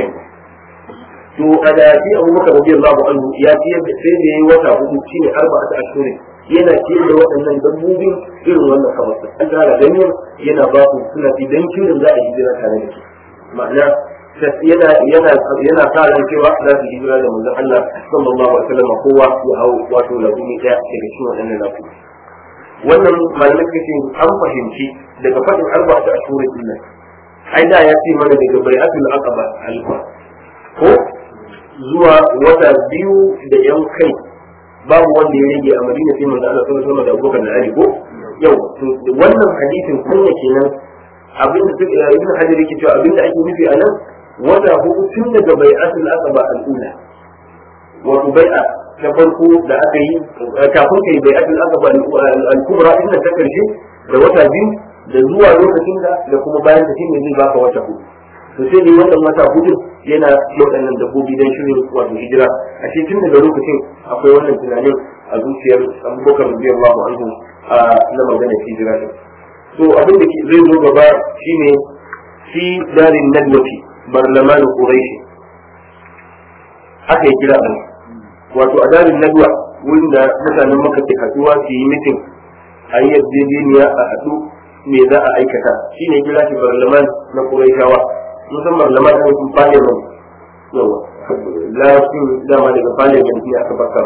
to a da shi abu maka rabi Allah anhu ya ce sai da yayi wata hudu shine arba'atu ashhurin yana ciyar da waɗannan dabbobin irin wannan kamar an tara ganyen yana ba su suna idan kirin za a yi jira tare da su ma'ana yana yana yana sa ran cewa za su hijira da manzon Allah sallallahu alaihi wasallam kowa ya hau wato labuni daya daga cikin waɗannan lafu wannan malamai suka ce an fahimci daga fadin arba ta ashuri din nan ai da ya ce mana daga bai'atul aqaba alfa ko zuwa wata biyu da yan kai babu wanda ya rage a Madina sai manzo Allah sallallahu alaihi wasallam da Abubakar da Ali ko yau to wannan hadisin kunya kenan abin da suka ibn hajar yake cewa abin da ake nufi a nan wata hudu tun daga bai'atul aqaba al-ula wato bai'a ta farko da aka yi kafin kai bai'atul aqaba al-kubra din ta karshe da wata biyu da zuwa lokacin da da kuma bayan ta shine zai baka wata hudu to sai dai wannan wata hudu yana waɗannan dabbobi don shirin wato hijira a shi tun daga lokacin akwai wannan tunanin a zuciyar abubakar radiyallahu anhu na magana hijira din to abin da zai zo gaba shine fi darin nadwati barlaman quraish haka ya kira an wato a darin nadwa wurin da mutanen maka ke haduwa su yi mitin a yi yarjejeniya a haɗu me za a aikata shine kira shi barlaman na quraishawa musamman barlaman na mutum parliament yawa larabcin dama daga parliament ne aka baka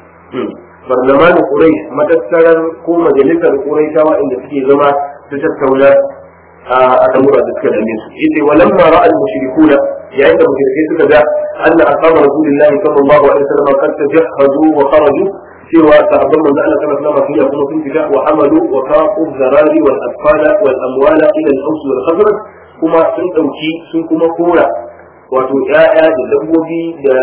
barlaman quraish matattarar ko majalisar quraishawa inda suke zama su tattauna a al'amura da suka dame su yace walamma ra'a al-mushrikuna yayin da mushrikai suka ga anna ashabu rasulillahi sallallahu alaihi wasallam qad tajahhadu wa kharaju cewa sahabban manzo Allah sallallahu alaihi wasallam kuma sun fita wa amalu wa faqu zarari wal atfala wal amwala ila al-aws wal khazraj kuma sun dauki sun kuma kora wato ƴaƴa da dabbobi da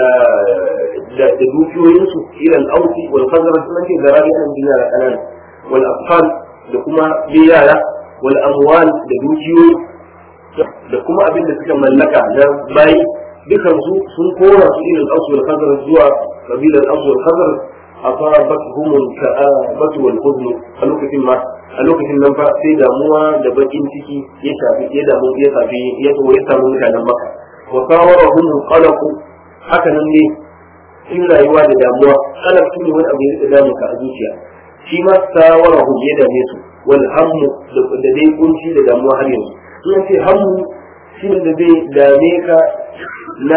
da dukiyoyinsu ila al-aws wal khazraj sun ce zarari an dinara kanan wal atfal da kuma yara wal amwal da dukiyoyi da kuma abin da suka mallaka na bayi dukan su sun kora su ilal asu wal khazar zuwa kabilar asu wal khazar asabatuhum al-ka'abatu wal huzn a lokacin ma a lokacin nan fa sai damuwa da bakin ciki ya shafi ya damu ya shafi ya so ya samu mutanen maka wa sawarahum qalaqu haka nan ne in rayuwa da damuwa qalaq shine wani abu ya damu ka a zuciya shi ma sawarahum ya dame su wal hammu da dai kunci da damuwa har yanzu in ce hammu shi ne da zai dame ka na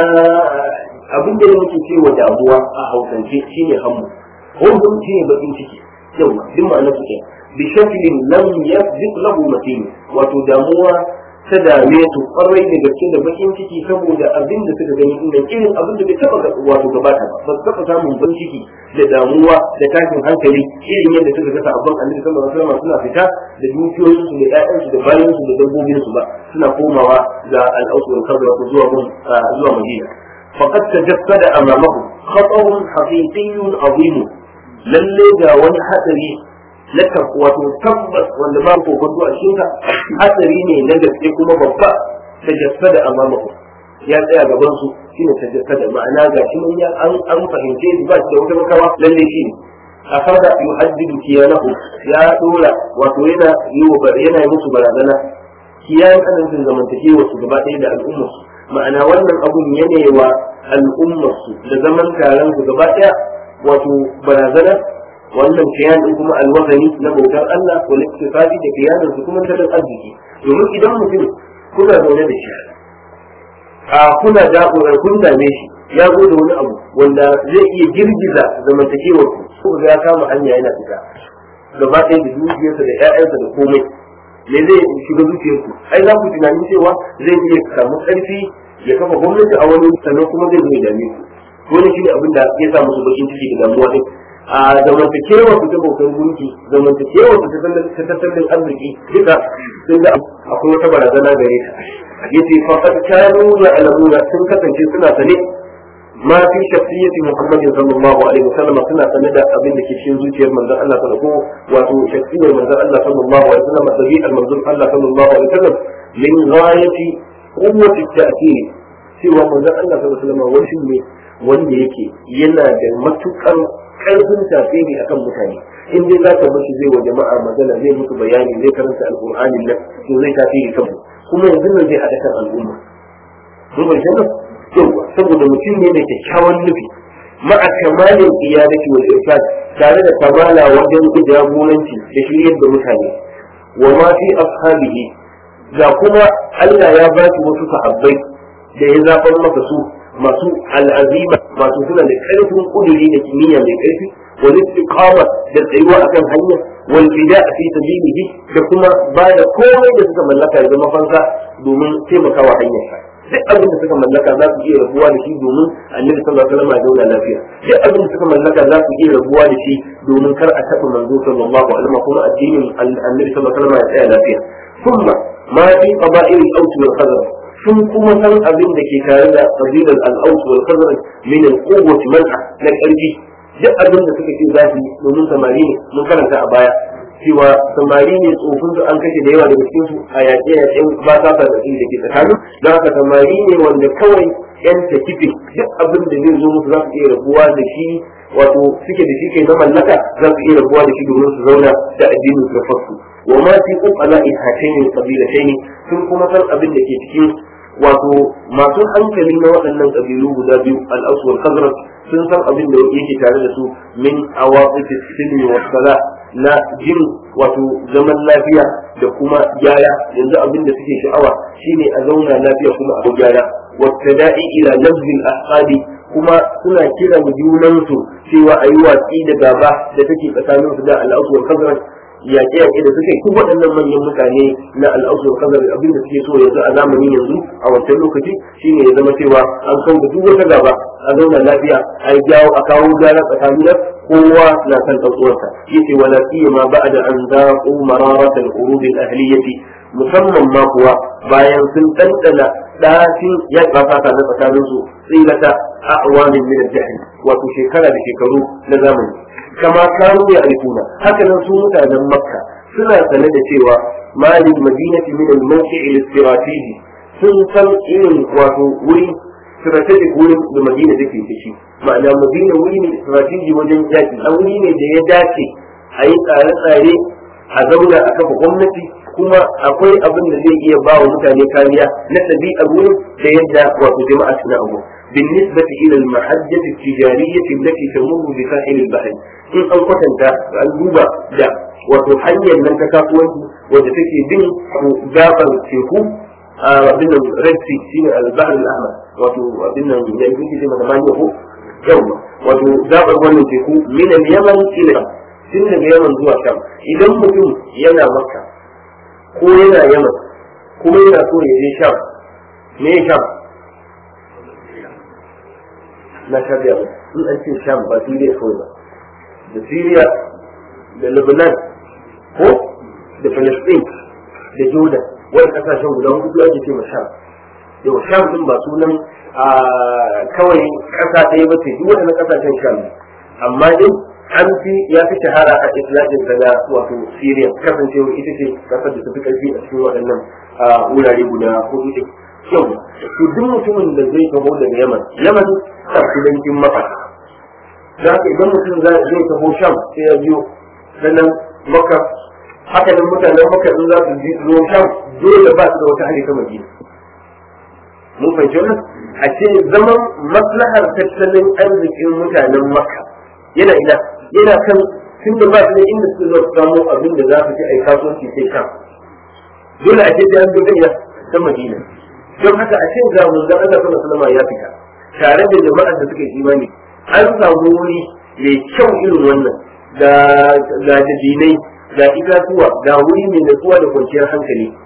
abin da muke cewa damuwa a hausance shi ne hammu hukun shi ne bakin ciki yau duk ma'ana su ke bi shaklin lam yasbiq lahu matin wato damuwa ta dame su kwarai da gaske da bakin ciki saboda abin da suka gani inda irin abin da bai taba wato gabata ba ba su taba samun bakin ciki da damuwa da tashin hankali irin yadda suka ga sabon annabi sallallahu alaihi wasallam suna fita da dukiyoyin su da ƴaƴan su da bayan su da dabbobin su ba suna komawa ga al-aus wal qabr zuwa zuwa madina faqad tajassada amamahu khatarun haqiqiyyun azim lalle ga wani hadari na wato tabbas wanda ba ko gudu a cikin ka hatsari ne na gaske kuma babba ta jassada amamaku ya tsaya gaban su shine ta jassada ma'ana ga shi mun ya an an fahimce shi ba shi da wata makawa lalle shi a fara yuhaddidu kiyanahu ya dora wato yana yi wa yana yi musu barazana kiyayen adadin zamantakewa su gaba ɗaya da al'ummar su ma'ana wannan abun yana wa al'ummar su da zaman taron su gaba ɗaya wato barazana wannan kiyan din kuma alwazani na bautar Allah ko liktisabi da kiyanin su kuma tattalin arziki domin idan mutum kuna zaune da shi a kuna da kun dame shi ya zo da wani abu wanda zai iya girgiza zamantakewar ku ko ga ya kama hanya yana fita gaba ɗaya da dukiyarsa da ƴaƴansa da komai me zai shiga zuciyarku ai za ku tunanin cewa zai iya samu ƙarfi ya kafa gwamnati a wani sannan kuma zai zo ya dame ku wani shine abin da ya sa musu bakin ciki da damuwa din a zamantakewa su ta bautar gunki zamantakewa su ta tattalin arziki duka sun ga akwai wata barazana gare ta yace faqad kanu ya'lamuna sun kasance suna sane ma fi shakhsiyati Muhammadin sallallahu alaihi wasallam suna sane da abin da ke cikin zuciyar manzon Allah sallallahu alaihi wasallam wato shakhsiyar manzon Allah sallallahu alaihi wasallam dabi'ar manzon Allah sallallahu alaihi wasallam min ghayati quwwati at-ta'thir cewa manzon Allah sallallahu alaihi wasallam wani ne wanda yake yana da matukar karfin tasiri akan mutane in dai za ka bashi zai wa jama'a magana zai musu bayani zai karanta alqur'ani nan to zai tasiri kan kuma yanzu nan zai haɗa kan al'umma mun bai sanar yawa saboda mutum ne da kyakkyawan nufi ma'a kamalin iyadati wal irshad tare da kamala wajen jagoranci da shiryar da mutane wa ma fi ashabihi ga kuma Allah ya ba shi wasu sahabbai da ya zaɓar masa su masu al'azima masu suna da ƙarfin ƙuduri da kimiyya mai ƙarfi wal istiqama da tsayuwa akan hanya wal fida fi sabilihi da kuma ba da komai da suka mallaka ya zama fansa domin taimakawa hanyar duk abin da suka mallaka za su iya rabuwa da shi domin annabi sallallahu alaihi wasallam ya zauna lafiya duk abin da suka mallaka za su iya rabuwa da shi domin kar a taɓa manzo sallallahu alaihi wasallam kuma addinin annabi sallallahu alaihi wasallam ya tsaya lafiya kuma ma fi qaba'il al-aws wal khazraj sun kuma san abin da ke tare da kabilar al-aws wal khazraj min al-quwwati man'a na karfi duk abin da suka ce za su yi domin samari ne mun karanta a baya cewa samari ne tsofin su an kashe da yawa daga cikin su a yaƙe yaƙen ba sa da da ke tsakanin don haka samari ne wanda kawai yan takife duk abin da zai zo musu za su iya rabuwa da shi wato suke da shi ke na mallaka za su iya rabuwa da shi domin su zauna da addinin su fasu wa ma fi uqala ihatayn qabilatayn sun kuma san abin da ke cikin wato masu hankali na waɗannan ƙabilu guda biyu al-aws wal khazraj sun san abin da yake tare da su min awaqif silmi wa sala na jin wato zaman lafiya da kuma gyara yanzu abin da suke sha'awa shine a zauna lafiya kuma a gyara wattada'i ila lafzil ahqadi kuma suna kira junansu cewa a yi watsi da gaba da take tsakaninsu da al-aws wal khazraj yaƙe yaƙe da suke kuma waɗannan manyan mutane na al'ausu da kazar abin da suke so yanzu a zamanin yanzu a wancan lokaci shine ya zama cewa an kawo da duk wata gaba a zauna lafiya a yi jawo a kawo gyara tsakanin kowa na san ɗan uwansa yace wala siyama ba'da an zaqu mararat al-urud al-ahliyyati musamman ma kuwa bayan sun dandana ɗafin ya fata na tsakanin su tsilata a'wamin min al-jahl wato shekara da shekaru na zamani kama kanu ya alifuna haka nan su mutanen makka suna sane da cewa malin madinati min al-mawqi' al-istrategi sun san irin wato wuri strategic wurin da madina take da shi ma'ana madina wuri ne strategy wajen yaki a wuri ne da ya dace a yi tsare-tsare a zauna a kafa gwamnati kuma akwai abin da zai iya ba wa mutane kariya na ɗabi'ar wurin da yadda wato jama'a suna abu بالنسبة إلى المحجة التجارية التي تمر بساحل البحر إن أن قتلت الجوبة دا وتحيي من تكافوان وتتكي بين جابر تيكو بين ريد سي سين البحر الأحمر وبين يعني في ما يقول يوم وجابر وان تيكو من اليمن إلى tun daga yaman zuwa sham idan mutum yana makka ko yana yaman kuma yana so ya je sham me sham na shari'a ba in an ce sham ba siriya kawai ba da siriya da lebanon ko da palestine da jordan wani kasashen guda hudu ake ce ma sham yau sham din ba sunan kawai kasa ɗaya ba ce duk waɗannan kasashen sham amma dai an fi ya fi shahara a islamin daga wato siriya kasancewa ita ce kasar da ta fi ƙarfi a cikin waɗannan wurare guda hudu ɗin kyau to duk mutumin da zai taho daga yaman yaman a kudancin maka da haka idan mutum zai taho sham sai ya biyo sannan maka haka nan mutanen maka in za su zo sham dole ba su da wata hali ta madina mun fahimci wannan a ce zaman maslahar tattalin arzikin mutanen maka yana ina yana kan tun da ba su da inda su zo samu abin da za su ci a yi kasuwanci sai sham dole a ce sai an zo ina ta madina don haka a cikin zamun zan Allah sallallahu alaihi ya fita tare da jama'ar da suka yi imani an samu wuri mai kyau irin wannan ga ga dabinai ga itatuwa ga wuri mai natsuwa da kwanciyar hankali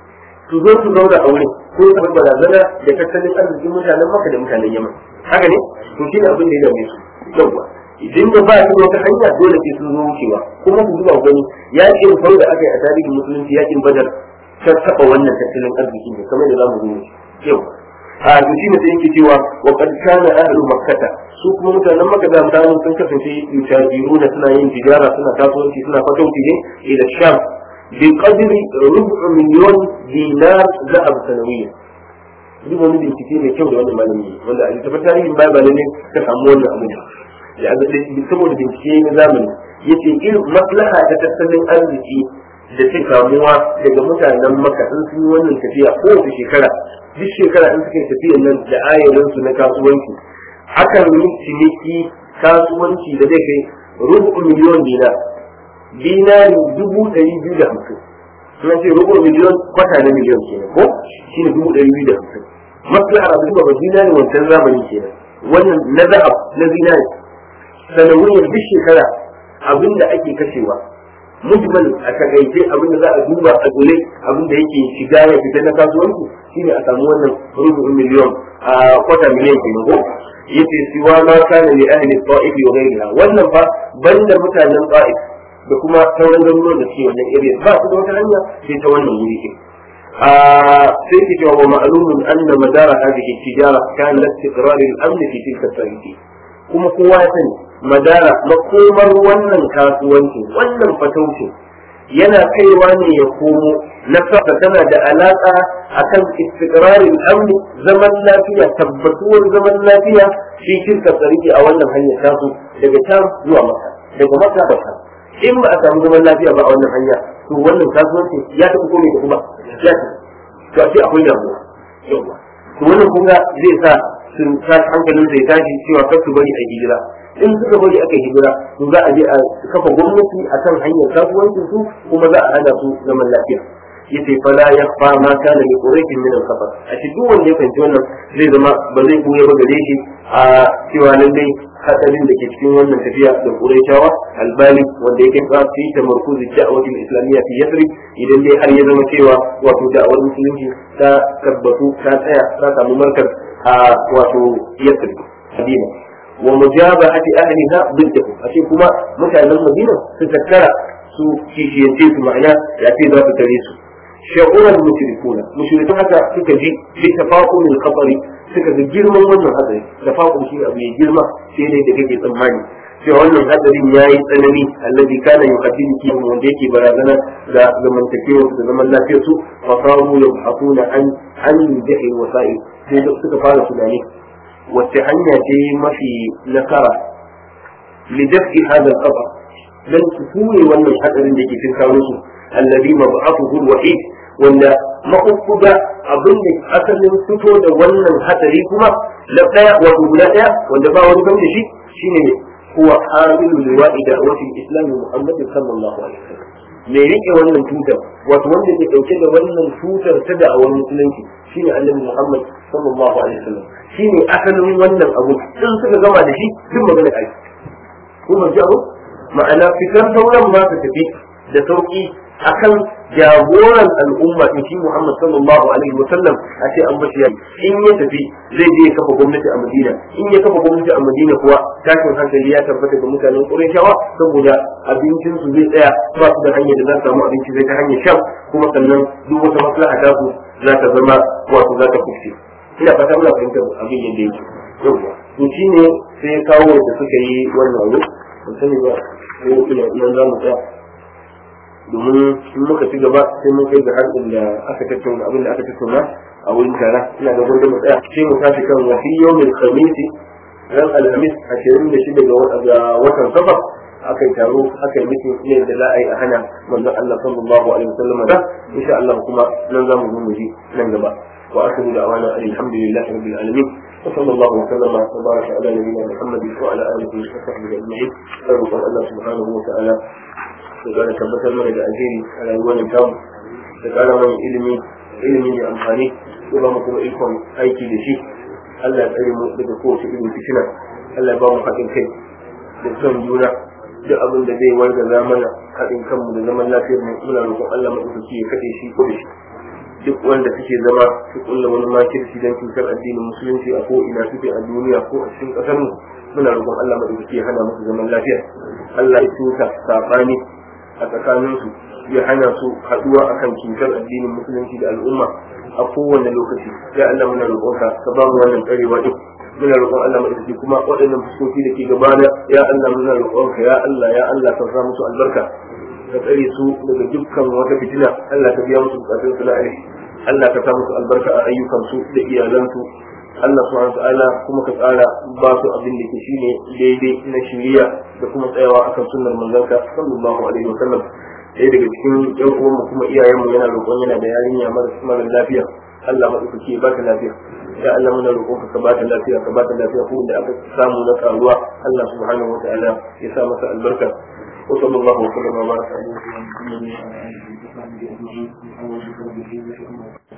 su zo su zauna a wurin ko su bar barazana da tattalin arzikin mutanen maka da mutanen yaman haka ne to shi ne abin da ya dame su yawwa idan da ba su wata hanya dole sai sun zo wucewa kuma su zuba gani yakin farko da aka yi a tarihin musulunci yakin badar ta taɓa wannan tattalin arziki ne kamar da za mu zo yau a to shi ne sai yake cewa wa qad kana ahlu makkata su kuma mutanen makka da mutanen sun kasance yutajiruna suna yin tijara suna kasuwanci suna fatauci ne ila sham bi qadri rubu miliyon dinar zahab sanawiyya duk wani bincike mai kyau da wannan malami wanda a littafin tarihin bible ne ka samu wannan abu ya saboda bincike na zamani yace irin maslaha ta tattalin arziki da ta kamuwa daga mutanen maka in sun yi wannan tafiya kowace shekara duk shekara in suka yi tafiyan nan da ayarinsu na kasuwanci akan yi ciniki kasuwanci da zai kai rubu miliyon dinar dinari dubu ɗari biyu da hamsin suna ce rubu miliyon kwata na miliyon kenan ko shi ne dubu ɗari biyu da hamsin maslahar abu ba dinari wancan zamani kenan wannan na zahab na zinari sanawiyar duk shekara abin da ake kashewa mujmal a takaice abin da za a duba a dole abin da yake shiga ya fita na kasuwanci shine a samu wannan rubu'in miliyon a kwata miliyan kenan ko yace siwa ma kana li ahli ta'if wa ghayriha wannan fa banda mutanen ta'if da kuma sauran garuruwan da suke wannan area ba su da wata hanya sai ta wannan wuri ke sai ke cewa ma'lumun anna madara hadhihi tijara kana istiqrar al-amn fi tilka al kuma kowa ya sani madara makomar wannan kasuwanci wannan fatauci yana kaiwa ne ya komo na saka tana da alaka akan istiqrarin amni zaman lafiya tabbatuwar zaman lafiya shi shirka tsariki a wannan hanyar tasu daga can zuwa maka daga maka da kan in ba a samu zaman lafiya ba a wannan hanya to wannan kasuwanci ya tafi komai da kuma ya tafi to a ce akwai damuwa yawa to wannan kuma zai sa sun hankalin zai tashi cewa kar su bari a hijira in suka bari aka hijira to za a je a kafa gwamnati a kan hanyar kasuwancin su kuma za a hana su zaman lafiya yace fala yakhfa ma kana li quraish min al-khatar a cikin duk wanda ya fahimci wannan zai zama ba zai koya ba gare shi a cewa lallai hadarin da ke cikin wannan tafiya da quraishawa albali wanda yake ba fi tamarkuzi da'awati al-islamiyya fi yathrib idan dai har ya zama cewa wato da'awar musulunci ta tabbatu ta tsaya ta samu markaz a wato yathrib hadina wa mujabahati ahliha biddahu ashe kuma mutanen Madina su tattara su kishiyance su ma'ana ya ce za su tare su shaquran mushrikuna mushrikun haka suka ji bi tafaqul al-khatari suka ga girman wannan hadari tafaqul shi abu mai girma sai dai da kake tsammani cewa wannan hadarin yayi tsanani alladhi kana yuqaddimu ki wanda yake barazana da zamantakewa da zaman lafiyar su fa qamu yabhaquna an an jahi wasa'i sai suka fara tunani wacce hanya ce mafi nasara lidafi hada al-qadar dan su ture wannan hadarin da ke cikin kawo su alladhi mab'athuhu al-wahid wanda makukuda abin da asalin fito da wannan hadari kuma na daya wato guda daya wanda ba wani da shi shine ne huwa hamilu liwa'i da'wati al-islam Muhammad sallallahu alaihi wasallam me rike wannan tutar wato wanda ke dauke da wannan tutar ta da'awar musulunci shine annabi Muhammad sallallahu alaihi wasallam shine asalin wannan abu in suka gama da shi duk magana kai kuma ji abu ma'ana fitar sauran ba su tafi da sauki akan jagoran al'umma in shi Muhammad sallallahu alaihi wasallam a ce an bashi yayi in ya tafi zai je ya kafa gwamnati a Madina in ya kafa gwamnati a Madina kuwa tashin hankali ya tabbata ga mutanen Qurayshawa saboda abincin su zai tsaya ba su da hanyar da za su samu abinci zai ta hanyar sham kuma sannan duk wata maslaha ta su za ta zama wato za ta kufce ina fata muna fahimtar abin yadda yake yauwa to shine sai ya kawo da suka yi wannan abu ban sani ba sai ina nan za mu tsaya domin in muka ci gaba sai mun kai ga harkar da aka tattauna abin da aka tattauna a wurin tara ina da gurbin mu tsaya sai mu tashi kan wa fi yawmil khamisi ran alhamis ashirin da shida ga watan safar aka yi taro aka yi mutum ne da za a yi a hana manzon Allah sallallahu alaihi wasallam da insha Allah kuma nan za mu zo mu ji nan gaba wa akhiru da'wana alhamdulillahi rabbil alamin وصلى الله وسلم وبارك على نبينا محمد وعلى اله وصحبه اجمعين. نسال الله سبحانه وتعالى da gane tabbatar mana da alheri a rayuwar tamu da kara mana ilimi ilimi mai amfani ya ba mu kuma ikon aiki da shi Allah ya tsare mu daga kowace irin fitina Allah ya ba mu haɗin kai da son juna duk abin da zai warga mana haɗin kanmu da zaman lafiyar mu muna roƙon Allah maɗaukaki ya kaɗe shi ko da shi duk wanda suke zama su kulla wani makirci don cutar addinin musulunci a ko ina suke a duniya ko a cikin kasar mu muna roƙon Allah madaukaki ya hana musu zaman lafiya Allah ya tuka sabani a tsakanin su ya hana su haduwa akan cutar addinin musulunci da al'umma a kowane lokaci ya Allah muna roƙonka ka ba mu wannan tsarewa duk muna roƙon Allah madaukaki kuma waɗannan fuskoki da ke gabana ya Allah muna roƙonka ya Allah ya Allah ka sa musu albarka ka tsare su daga dukkan wata fitina Allah ka biya musu bukatun su na alheri Allah ka sa musu albarka a ayyukan su da iyalansu Allah subhanahu ta'ala kuma ka tsara ba su abin da ke shine daidai na shiriya da kuma tsayawa akan sunnar manzanka sallallahu alaihi wasallam ɗaya daga cikin yan uwanmu kuma iyayenmu yana roƙon yana da yarinya mara lafiya Allah maɗaukaki ya ba ta lafiya ya Allah muna roƙonka ka ba ta lafiya ka ba ta lafiya ko da aka samu na karuwa Allah subhanahu wa ta'ala ya sa masa albarka وصلى الله وسلم وبارك على نبينا محمد وعلى اله وصحبه اجمعين